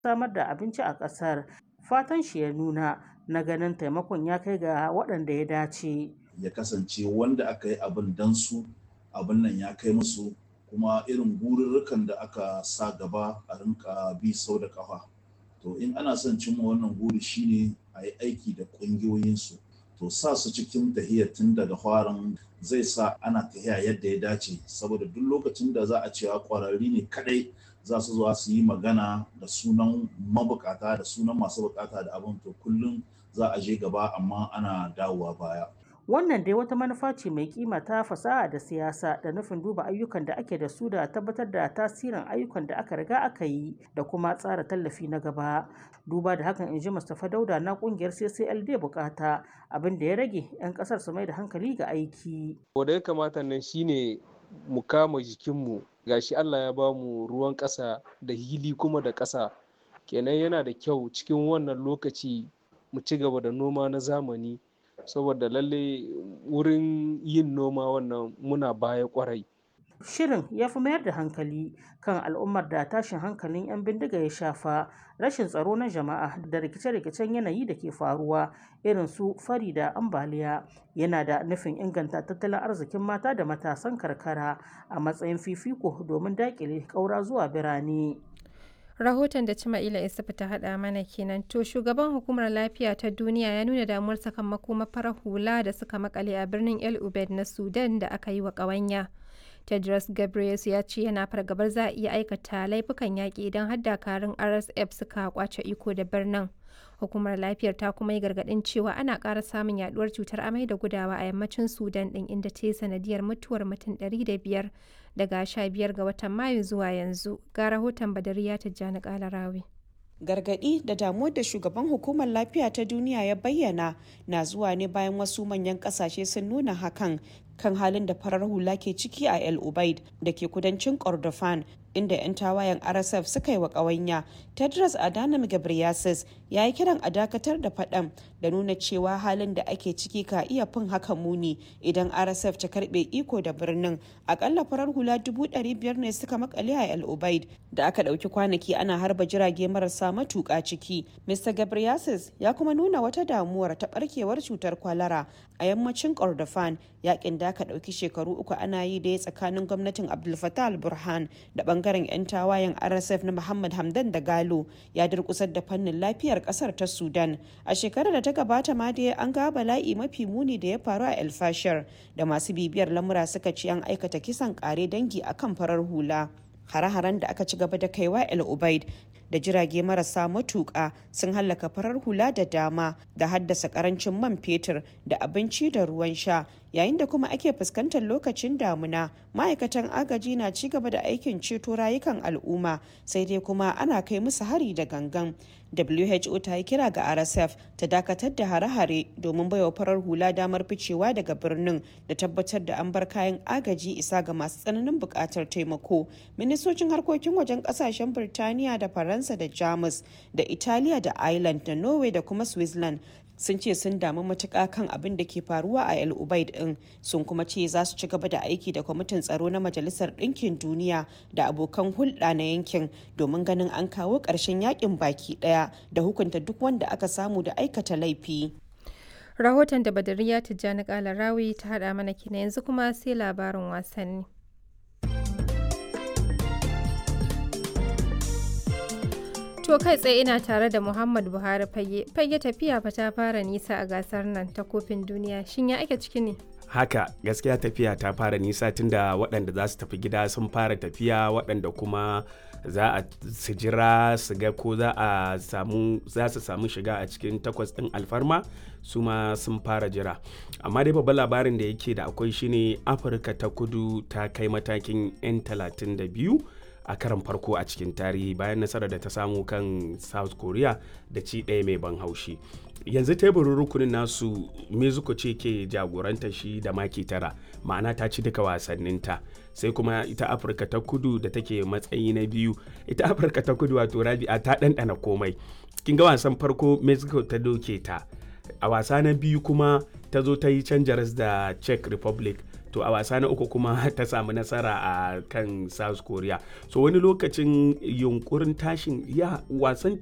samar da abinci a ƙasar. Fatan shi ya nuna na ganin taimakon ya kai ga waɗanda ya dace. Ya kasance wanda aka yi abin dan su abin nan ya kai musu kuma irin gururrukan da aka sa gaba a rinka bi sau da kafa. To in ana son cimma wannan guri shine a yi aiki da ƙungiyoyinsu. To sa su cikin tahiyar tun daga farin zai sa ana tahiya yadda ya dace saboda duk lokacin da za a cewa ƙwararri ne kadai za su zuwa su yi magana da sunan mabukata da sunan masu bukata da abin to kullum za a je gaba amma ana dawowa baya. Wannan dai wata manufa ce mai kima ta fasaha da siyasa da nufin duba ayyukan da ake da su da tabbatar da tasirin ayyukan da aka riga aka yi da kuma tsara tallafi na gaba. Duba da hakan in ji Mustapha Dauda na kungiyar CCLD bukata abin da ya rage 'yan kasar su mai da hankali ga aiki. Wanda ya kamata nan shine mu kama jikinmu gashi Allah ya ba mu ruwan ƙasa da hili kuma da ƙasa kenan yana da kyau cikin wannan lokaci mu ci gaba da noma na zamani saboda lalle wurin yin noma wannan muna baya kwarai. Shirin ya fi mayar da hankali kan al'ummar da tashin hankalin 'yan bindiga ya shafa rashin tsaro na jama'a da rikice-rikicen yanayi da ke faruwa irin su fari da ambaliya yana da nufin inganta tattalin arzikin mata da matasan karkara a matsayin fifiko domin daƙile ƙaura zuwa birane. rahoton da Cima'ila Isufu ta haɗa mana kenan to shugaban hukumar lafiya ta duniya ya nuna damuwar sakamakon farar hula da suka makale a birnin El Ubed na Sudan da aka yi wa ƙawanya. Tedros Ghebreyesus ya ce yana fargabar za a iya aikata laifukan yaƙi idan har dakarun RSF suka kwace iko da birnin. Hukumar lafiyar ta kuma yi gargaɗin cewa ana ƙara samun yaduwar cutar amai da gudawa a yammacin Sudan ɗin inda ta yi sanadiyar mutuwar mutum 500 daga 15 ga watan Mayu zuwa yanzu. Ga rahoton Badariya Tijjani Kalarawi. gargaɗi da damuwar da shugaban hukumar lafiya ta duniya ya bayyana na zuwa ne bayan wasu manyan ƙasashe sun nuna hakan kan halin da farar hula ke ciki a el ubaid da ke kudancin kordofan inda 'yan tawayen rsf suka yi wa ƙawanya tedros adhanom ghebreyesus ya yi kiran a dakatar da faɗan da nuna cewa halin da ake ciki ka iya fin haka muni idan rsf ta karɓe iko da birnin akalla farar hula dubu ɗari biyar ne suka makale a el ubaid da aka ɗauki kwanaki ana harba jirage marasa matuƙa ciki mr ghebreyesus ya kuma nuna wata damuwar ta ɓarkewar cutar kwalara a yammacin kordofan yakin da aka ɗauki shekaru uku ana yi da tsakanin gwamnatin abdul fattah al-burhan da bangaren 'yan tawayen rsf na muhammad hamdan da galo ya durkusar da fannin lafiyar kasar ta sudan a shekarar da ta gabata ma dai an ga bala'i mafi muni da ya faru a elfashir da masu bibiyar lamura suka ce an aikata kisan kare dangi akan farar hula hare-haren da aka ci gaba da kaiwa el ubaid da jirage marasa matuƙa sun hallaka farar hula da dama da haddasa karancin man fetur da abinci da ruwan sha yayin da kuma ake fuskantar lokacin damuna ma'aikatan agaji na ci gaba da aikin ceto rayukan al'umma sai dai kuma ana kai musu hari da gangan who ta yi kira ga rsf ta dakatar da hare-hare domin baiwa farar hula damar ficewa daga birnin da tabbatar da an bar kayan agaji isa ga masu tsananin buƙatar taimako ministocin harkokin wajen ƙasashen birtaniya da faransa da jamus da italiya da ireland da norway da kuma switzerland sun ce sun damu matuƙa kan abin da ke faruwa a el ubaid din sun kuma ce za su ci gaba da aiki da kwamitin tsaro na majalisar ɗinkin duniya da abokan hulɗa na yankin domin ganin an kawo ƙarshen yakin baki ɗaya da hukunta duk wanda aka samu da aikata laifi rahoton da badariya tijjani kalarawi ta haɗa mana kina yanzu kuma sai labarin wasanni To kai tsaye ina tare da Muhammad Buhari fage. Fage tafiya fa ta fara nisa a gasar nan ta kofin duniya. Shin ya ake ciki ne? Haka gaskiya tafiya ta fara nisa tunda waɗanda za su tafi gida sun fara tafiya waɗanda kuma za a su jira su ga ko za a samu za su samu shiga a cikin takwas ɗin alfarma su ma sun fara jira amma dai babban labarin da yake da akwai shine afirka ta kudu ta kai matakin 'yan 32 a karan farko a cikin tarihi bayan nasarar da ta samu kan south korea da ci ɗaya mai ban haushi yanzu teburin rukunin nasu mexico ce ke jagoranta shi da maki tara ma'ana ta ci duka wasanninta sai kuma ita afirka ta kudu da take matsayi na biyu ita afirka ta kudu wato rabi'a ta ɗanɗana komai kin ga wasan farko mexico ta doke ta a wasa na biyu kuma ta zo ta yi canjaras da czech republic to a wasa na uku kuma ta samu nasara a kan south korea so wani lokacin yunkurin tashin ya wasan